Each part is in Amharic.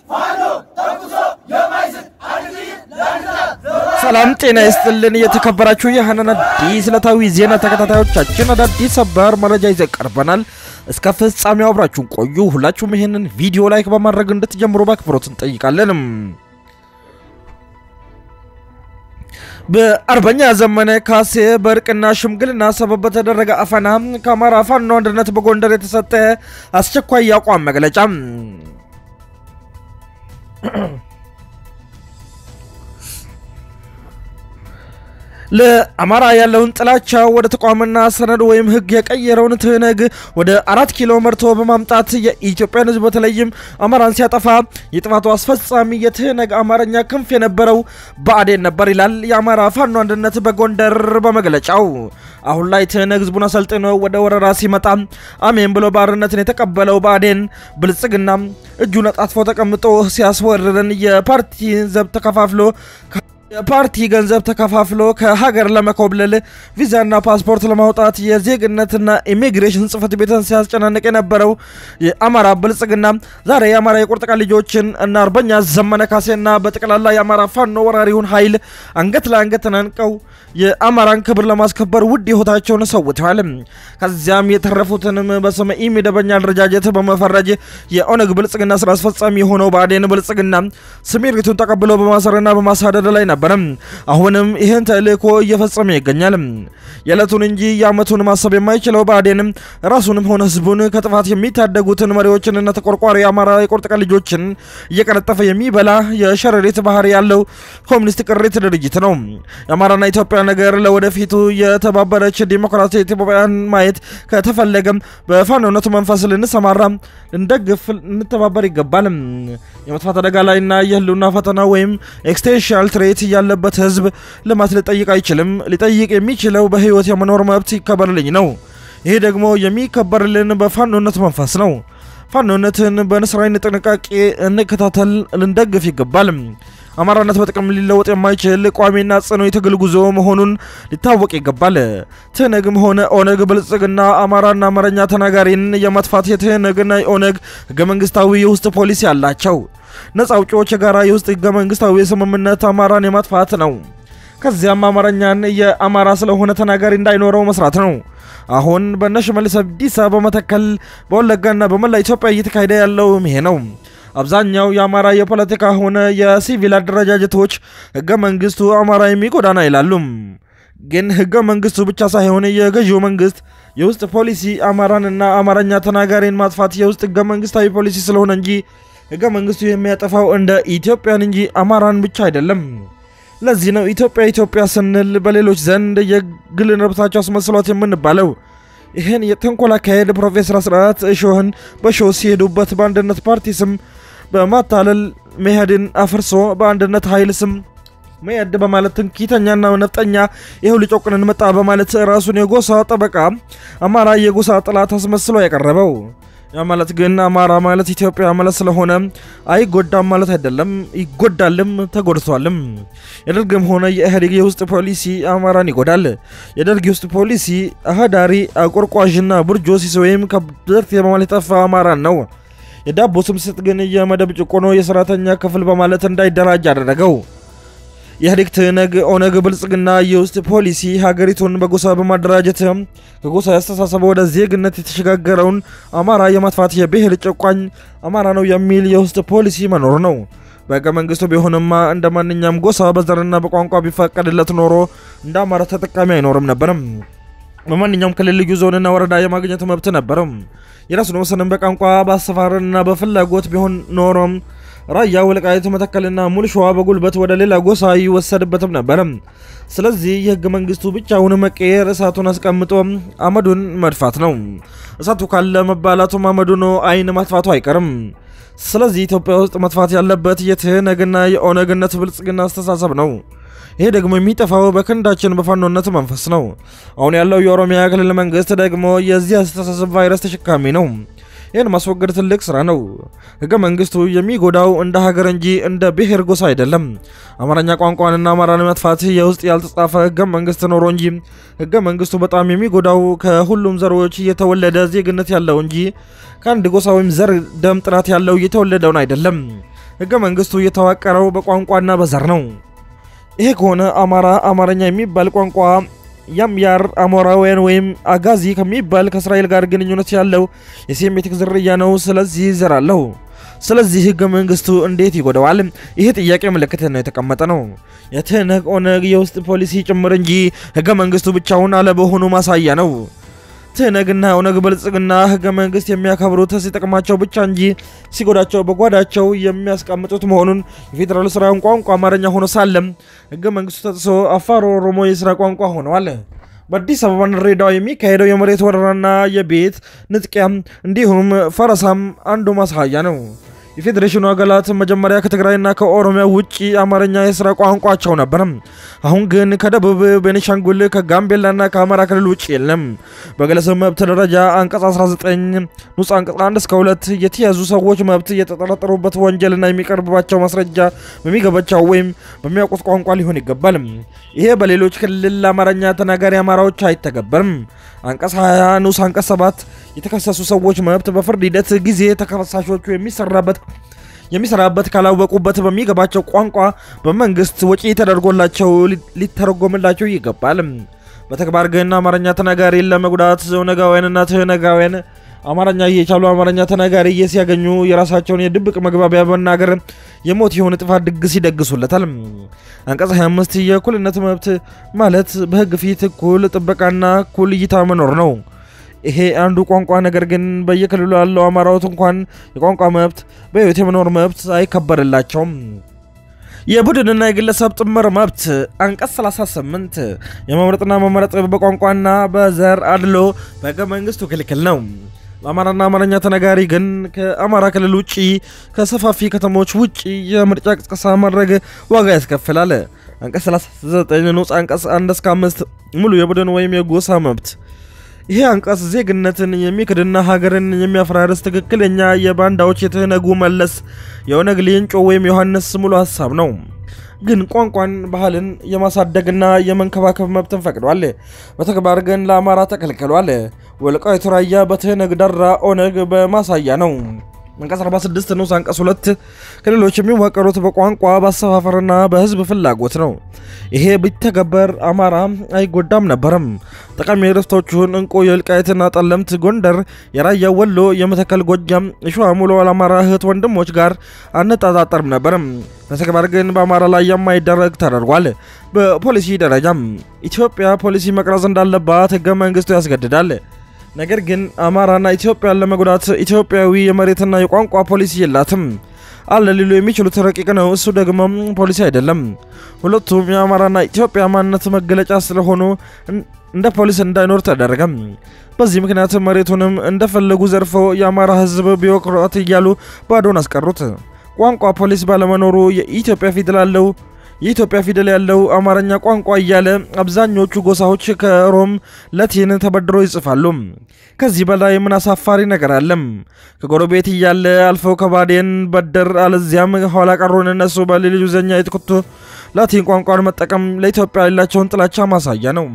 ሰላም ጤና ይስጥልን። የተከበራችሁ የሀናን አዲስ ዕለታዊ ዜና ተከታታዮቻችን አዳዲስ ሰበር መረጃ ይዘን ቀርበናል። እስከ ፍጻሜው አብራችሁን ቆዩ። ሁላችሁም ይህንን ቪዲዮ ላይክ በማድረግ እንድትጀምሩ በአክብሮት እንጠይቃለን። በአርበኛ ዘመነ ካሴ በእርቅና ሽምግልና ሰበብ በተደረገ አፈና ከአማራ ፋኖ አንድነት በጎንደር የተሰጠ አስቸኳይ የአቋም መግለጫ ለአማራ ያለውን ጥላቻ ወደ ተቋምና ሰነድ ወይም ሕግ የቀየረውን ትህነግ ወደ አራት ኪሎ መርቶ በማምጣት የኢትዮጵያን ሕዝብ በተለይም አማራን ሲያጠፋ የጥፋቱ አስፈጻሚ የትህነግ አማርኛ ክንፍ የነበረው ብአዴን ነበር ይላል የአማራ ፋኖ አንድነት በጎንደር በመግለጫው። አሁን ላይ ትህነግ ሕዝቡን አሰልጥኖ ወደ ወረራ ሲመጣ አሜን ብሎ ባርነትን የተቀበለው ብአዴን ብልጽግና እጁን አጣጥፎ ተቀምጦ ሲያስወርርን የፓርቲ ዘብ ተከፋፍሎ የፓርቲ ገንዘብ ተከፋፍሎ ከሀገር ለመኮብለል ቪዛና ፓስፖርት ለማውጣት የዜግነትና ኢሚግሬሽን ጽሕፈት ቤትን ሲያስጨናንቅ የነበረው የአማራ ብልጽግና ዛሬ የአማራ የቁርጥ ቀን ልጆችን እና አርበኛ ዘመነ ካሴና በጠቅላላ የአማራ ፋኖ ወራሪውን ኃይል አንገት ለአንገት ተናንቀው የአማራን ክብር ለማስከበር ውድ ሕይወታቸውን ሰውተዋል። ከዚያም የተረፉትንም በስመ ኢ መደበኛ አደረጃጀት በመፈረጅ የኦነግ ብልጽግና ስራ አስፈጻሚ የሆነው ብአዴን ብልጽግና ስምሪቱን ተቀብሎ በማሰርና በማሳደድ ላይ ነበር። አሁንም ይህን ተልእኮ እየፈጸመ ይገኛል። የዕለቱን እንጂ የዓመቱን ማሰብ የማይችለው ብአዴንም ራሱንም ሆነ ህዝቡን ከጥፋት የሚታደጉትን መሪዎችንና ተቆርቋሪ የአማራ የቁርጥ ቀን ልጆችን እየቀነጠፈ የሚበላ የሸረሪት ባህሪ ያለው ኮሚኒስት ቅሪት ድርጅት ነው። የአማራና ኢትዮጵያ ነገር ለወደፊቱ የተባበረች ዲሞክራሲ ኢትዮጵያን ማየት ከተፈለገም በፋኖነቱ መንፈስ ልንሰማራ፣ ልንደግፍ፣ ልንተባበር ይገባል። የመጥፋት አደጋ ላይና የህልውና ፈተና ወይም ኤክስቴንሽናል ትሬት ያለበት ህዝብ ልማት ሊጠይቅ አይችልም። ሊጠይቅ የሚችለው በህይወት የመኖር መብት ይከበርልኝ ነው። ይሄ ደግሞ የሚከበርልን በፋኖነት መንፈስ ነው። ፋኖነትን በንስራይን ጥንቃቄ እንከታተል፣ ልንደግፍ ይገባል። አማራነት በጥቅም ሊለወጥ የማይችል ቋሚና ጽኑ የትግል ጉዞ መሆኑን ሊታወቅ ይገባል። ትህነግም ሆነ ኦነግ ብልጽግና አማራና አማርኛ ተናጋሪን የማጥፋት የትህነግና የኦነግ ህገ መንግስታዊ የውስጥ ፖሊሲ አላቸው። ነጻ አውጪዎች የጋራ የውስጥ ህገ መንግስታዊ ስምምነት አማራን የማጥፋት ነው። ከዚያም አማርኛን የአማራ ስለሆነ ተናጋሪ እንዳይኖረው መስራት ነው። አሁን በእነ ሽመልስ አብዲሳ በመተከል በወለጋና በመላ ኢትዮጵያ እየተካሄደ ያለው ይሄ ነው። አብዛኛው የአማራ የፖለቲካ ሆነ የሲቪል አደረጃጀቶች ህገ መንግስቱ አማራ የሚጎዳና ይላሉ። ግን ህገ መንግስቱ ብቻ ሳይሆን የገዢው መንግስት የውስጥ ፖሊሲ አማራንና አማርኛ ተናጋሪን ማጥፋት የውስጥ ህገ መንግስታዊ ፖሊሲ ስለሆነ እንጂ ህገ መንግስቱ የሚያጠፋው እንደ ኢትዮጵያን እንጂ አማራን ብቻ አይደለም። ለዚህ ነው ኢትዮጵያ ኢትዮጵያ ስንል በሌሎች ዘንድ የግል ንብረታቸው አስመስሏት የምንባለው። ይህን የተንኮል አካሄድ ፕሮፌሰር አስራት እሾህን በሾህ ሲሄዱበት በአንድነት ፓርቲ ስም በማታለል መኢአድን አፍርሶ በአንድነት ኃይል ስም መኢአድ በማለት ትንኪተኛና ነፍጠኛ ይኸው ሊጮቅንን መጣ በማለት ራሱን የጎሳ ጠበቃ አማራ የጎሳ ጥላት አስመስሎ ያቀረበው ያ ማለት ግን አማራ ማለት ኢትዮጵያ ማለት ስለሆነ አይጎዳም ማለት አይደለም። ይጎዳልም ተጎድቷልም። የደርግም ሆነ የኢህአዴግ የውስጥ ፖሊሲ አማራን ይጎዳል። የደርግ የውስጥ ፖሊሲ አህዳሪ፣ አቆርቋዥና ቡርጆሲስ ወይም ከብት በማለት የጠፋ አማራን ነው። የዳቦ ስም ስጥ ግን የመደብ ጭቆኖ የሰራተኛ ክፍል በማለት እንዳይደራጅ አደረገው። የኢህአዴግ ትህነግ፣ ኦነግ፣ ብልጽግና የውስጥ ፖሊሲ ሀገሪቱን በጎሳ በማደራጀት ከጎሳ ያስተሳሰበ ወደ ዜግነት የተሸጋገረውን አማራ የማጥፋት የብሔር ጨቋኝ አማራ ነው የሚል የውስጥ ፖሊሲ መኖር ነው። በህገ መንግስቱ ቢሆንማ እንደ ማንኛውም ጎሳ በዘርና በቋንቋ ቢፈቀድለት ኖሮ እንደ አማራ ተጠቃሚ አይኖርም ነበርም። በማንኛውም ክልል ልዩ ዞንና ወረዳ የማግኘት መብት ነበርም። የራሱን ወሰንም በቋንቋ በአሰፋርና በፍላጎት ቢሆን ኖሮም ራያ፣ ወልቃይት፣ መተከልና ሙሉ ሸዋ በጉልበት ወደ ሌላ ጎሳ ይወሰድበትም ነበርም። ስለዚህ የህገ መንግስቱ ብቻውን መቀየር እሳቱን አስቀምጦ አመዱን መድፋት ነው። እሳቱ ካለ መባላቱም አመዱን አይን ማጥፋቱ አይቀርም። ስለዚህ ኢትዮጵያ ውስጥ መጥፋት ያለበት የትህነግና የኦነግነት ብልጽግና አስተሳሰብ ነው። ይሄ ደግሞ የሚጠፋው በክንዳችን በፋኖነት መንፈስ ነው። አሁን ያለው የኦሮሚያ ክልል መንግስት ደግሞ የዚህ አስተሳሰብ ቫይረስ ተሸካሚ ነው። ይህን ማስወገድ ትልቅ ስራ ነው። ህገ መንግስቱ የሚጎዳው እንደ ሀገር እንጂ እንደ ብሔር ጎሳ አይደለም። አማርኛ ቋንቋንና አማራን መጥፋት የውስጥ ያልተጻፈ ህገ መንግስት ኖሮ እንጂ ህገ መንግስቱ በጣም የሚጎዳው ከሁሉም ዘሮች የተወለደ ዜግነት ያለው እንጂ ከአንድ ጎሳ ወይም ዘር ደም ጥራት ያለው የተወለደውን አይደለም። ህገ መንግስቱ የተዋቀረው በቋንቋና በዘር ነው። ይሄ ከሆነ አማራ አማርኛ የሚባል ቋንቋ ያምያር አሞራውያን ወይም አጋዚ ከሚባል ከእስራኤል ጋር ግንኙነት ያለው የሴሜቲክ ዝርያ ነው። ስለዚህ ዘር አለው። ስለዚህ ህገ መንግስቱ እንዴት ይጎደዋል? ይሄ ጥያቄ ምልክት ነው የተቀመጠ ነው። የትህነግ ኦነግ የውስጥ ፖሊሲ ጭምር እንጂ ህገ መንግስቱ ብቻውን አለመሆኑ ማሳያ ነው። ትህነግና ኦነግ ብልጽግና ህገ መንግስት የሚያከብሩት ሲጠቅማቸው ብቻ እንጂ ሲጎዳቸው በጓዳቸው የሚያስቀምጡት መሆኑን የፌዴራል ስራውን ቋንቋ አማርኛ ሆኖ ሳለም ህገ መንግስቱ ተጥሶ አፋር ኦሮሞ የስራ ቋንቋ ሆነዋል። በአዲስ አበባና ድሬዳዋ የሚካሄደው የመሬት ወረራና የቤት ንጥቂያ እንዲሁም ፈረሳም አንዱ ማሳያ ነው። የፌዴሬሽኑ አካላት መጀመሪያ ከትግራይና ከኦሮሚያ ውጭ አማርኛ የስራ ቋንቋቸው ነበር። አሁን ግን ከደቡብ ቤኒሻንጉል፣ ከጋምቤላና ከአማራ ክልል ውጭ የለም። በግለሰብ መብት ደረጃ አንቀጽ 19 ንዑስ አንቀጽ 1 እስከ 2 የተያዙ ሰዎች መብት የተጠረጠሩበት ወንጀልና የሚቀርብባቸው ማስረጃ በሚገባቸው ወይም በሚያውቁት ቋንቋ ሊሆን ይገባል። ይሄ በሌሎች ክልል አማርኛ ተናጋሪ አማራዎች አይተገበርም። አንቀጽ 20 ንዑስ አንቀጽ 7 የተከሰሱ ሰዎች መብት በፍርድ ሂደት ጊዜ ተከሳሾቹ የሚሰራበት የሚሰራበት ካላወቁበት በሚገባቸው ቋንቋ በመንግስት ወጪ ተደርጎላቸው ሊተረጎምላቸው ይገባል። በተግባር ግን አማርኛ ተናጋሪን ለመጉዳት ኦነጋውያንና ትህነጋውያን አማርኛ እየቻሉ አማርኛ ተናጋሪ ሲያገኙ የራሳቸውን የድብቅ መግባቢያ በመናገር የሞት የሆነ ጥፋት ድግስ ይደግሱለታል። አንቀጽ 25 የእኩልነት መብት ማለት በህግ ፊት እኩል ጥበቃና እኩል እይታ መኖር ነው። ይሄ አንዱ ቋንቋ ነገር ግን በየክልሉ ያለው አማራዎት እንኳን የቋንቋ መብት በህይወት የመኖር መብት አይከበርላቸውም። የቡድንና የግለሰብ ጥምር መብት አንቀጽ 38 የመምረጥና መመረጥ በቋንቋና በዘር አድሎ በህገ መንግስቱ ክልክል ነው። በአማራና አማርኛ ተናጋሪ ግን ከአማራ ክልል ውጭ ከሰፋፊ ከተሞች ውጭ የምርጫ ቅስቀሳ ማድረግ ዋጋ ያስከፍላል። አንቀጽ 39 ንዑስ አንቀጽ 1 እስከ 5 ሙሉ የቡድን ወይም የጎሳ መብት ይሄ አንቀጽ ዜግነትን የሚክድና ሀገርን የሚያፈራርስ ትክክለኛ የባንዳዎች የትህነጉ መለስ የኦነግ ሌንጮ ወይም ዮሐንስ ሙሉ ሀሳብ ነው። ግን ቋንቋን፣ ባህልን የማሳደግና የመንከባከብ መብትን ፈቅዷል። በተግባር ግን ለአማራ ተከልክሏል። ወልቃይት ራያ በትህነግ ደራ ኦነግ በማሳያ ነው። አንቀጽ 46 ንዑስ አንቀጽ 2 ክልሎች የሚዋቀሩት በቋንቋ በአሰፋፈርና በህዝብ ፍላጎት ነው። ይሄ ቢተገበር አማራ አይጎዳም ነበርም። ጠቃሚ ርስቶቹን እንቁ የወልቃይትና ጠለምት፣ ጎንደር፣ የራያ ወሎ፣ የመተከል ጎጃም፣ የሸዋ ሙሉ አማራ እህት ወንድሞች ጋር አነጣጣጠርም ነበርም። በተግባር ግን በአማራ ላይ የማይደረግ ተደርጓል። በፖሊሲ ደረጃም ኢትዮጵያ ፖሊሲ መቅረጽ እንዳለባት ህገ መንግስቱ ያስገድዳል። ነገር ግን አማራና ኢትዮጵያን ለመጉዳት ኢትዮጵያዊ የመሬትና የቋንቋ ፖሊሲ የላትም አለ ሊሉ የሚችሉት ረቂቅ ነው። እሱ ደግሞ ፖሊሲ አይደለም። ሁለቱም የአማራና ኢትዮጵያ ማንነት መገለጫ ስለሆኑ እንደ ፖሊስ እንዳይኖር ተደረገም። በዚህ ምክንያት መሬቱንም እንደፈለጉ ዘርፎ የአማራ ህዝብ ቢሮክራት እያሉ ባዶን አስቀሩት። ቋንቋ ፖሊስ ባለመኖሩ የኢትዮጵያ ፊደል አለው የኢትዮጵያ ፊደል ያለው አማርኛ ቋንቋ እያለ አብዛኞቹ ጎሳዎች ከሮም ላቲን ተበድሮ ይጽፋሉ። ከዚህ በላይ ምን አሳፋሪ ነገር አለም? ከጎረቤት እያለ አልፈው ከባዴን በደር አለዚያም ኋላ ቀሩን እነሱ በሌሎች ዘኛ የትኩቱ ላቲን ቋንቋን መጠቀም ለኢትዮጵያ ያላቸውን ጥላቻ ማሳያ ነው።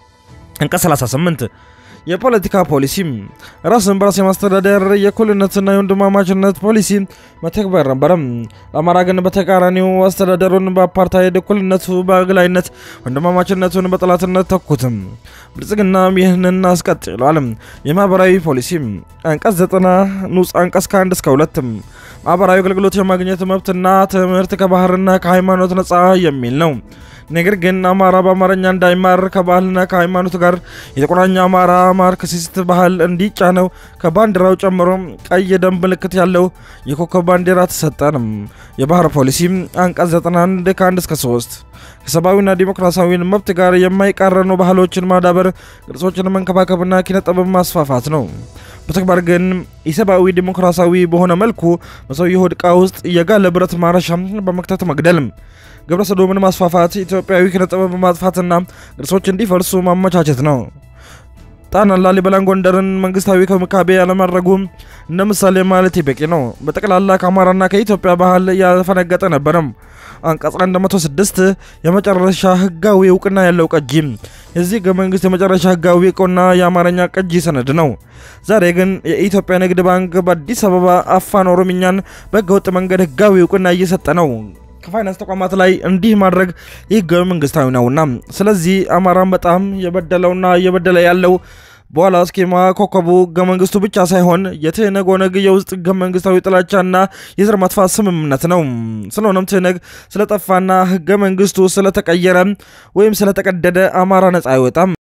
አንቀጽ 38 የፖለቲካ ፖሊሲ ራስን በራስ የማስተዳደር የእኩልነትና የወንድማማችነት ፖሊሲ መተግበር ነበረም። ለአማራ ግን በተቃራኒው አስተዳደሩን በአፓርታይድ እኩልነቱ በአግላይነት ወንድማማችነቱን በጠላትነት ተኩትም። ብልጽግናም ይህንን አስቀጥሏል። የማህበራዊ ፖሊሲ አንቀጽ 90 ንዑስ አንቀጽ ከ1 እስከ 2 ማህበራዊ አገልግሎት የማግኘት መብትና ትምህርት ከባህርና ከሃይማኖት ነጻ የሚል ነው። ነገር ግን አማራ በአማርኛ እንዳይማር ከባህልና ከሃይማኖት ጋር የተቆራኘ አማራ ማርክሲስት ባህል እንዲጫነው ከባንዲራው ጨምሮ ቀይ የደም ምልክት ያለው የኮከብ ባንዲራ ተሰጠንም። የባህር ፖሊሲ አንቀጽ 91 ከ1 እስከ 3 ከሰብአዊና ዲሞክራሲያዊ መብት ጋር የማይቃረኑ ባህሎችን ማዳበር፣ ቅርጾችን መንከባከብና ኪነጥበብ ማስፋፋት ነው። በተግባር ግን ኢሰብአዊ ዲሞክራሲያዊ በሆነ መልኩ በሰው የሆድ ዕቃ ውስጥ የጋለ ብረት ማረሻ በመክተት መግደል ግብረ ሰዶምን ማስፋፋት፣ ኢትዮጵያዊ ኪነ ጥበብ ማጥፋትና ቅርሶች እንዲፈርሱ ማመቻቸት ነው። ጣና፣ ላሊበላን፣ ጎንደርን መንግስታዊ ክብካቤ ያለማድረጉ እንደ ምሳሌ ማለት በቂ ነው። በጠቅላላ ከአማራና ከኢትዮጵያ ባህል ያፈነገጠ ነበረም። አንቀጽ 106 የመጨረሻ ህጋዊ እውቅና ያለው ቅጂ። የዚህ ህገ መንግስት የመጨረሻ ህጋዊ እውቅና የአማርኛ ቅጂ ሰነድ ነው። ዛሬ ግን የኢትዮጵያ ንግድ ባንክ በአዲስ አበባ አፋን ኦሮምኛን በህገወጥ መንገድ ህጋዊ እውቅና እየሰጠ ነው። ከፋይናንስ ተቋማት ላይ እንዲህ ማድረግ ህጋዊ መንግስታዊ ነውና፣ ስለዚህ አማራን በጣም የበደለውና እየበደለ ያለው በኋላ ስኬማ ኮከቡ ህገ መንግስቱ ብቻ ሳይሆን የትህነግ ኦነግ የውስጥ ህገ መንግስታዊ ጥላቻና የዘር ማጥፋት ስምምነት ነው። ስለሆነም ትህነግ ስለጠፋና ህገ መንግስቱ ስለተቀየረ ወይም ስለተቀደደ አማራ ነጻ አይወጣም።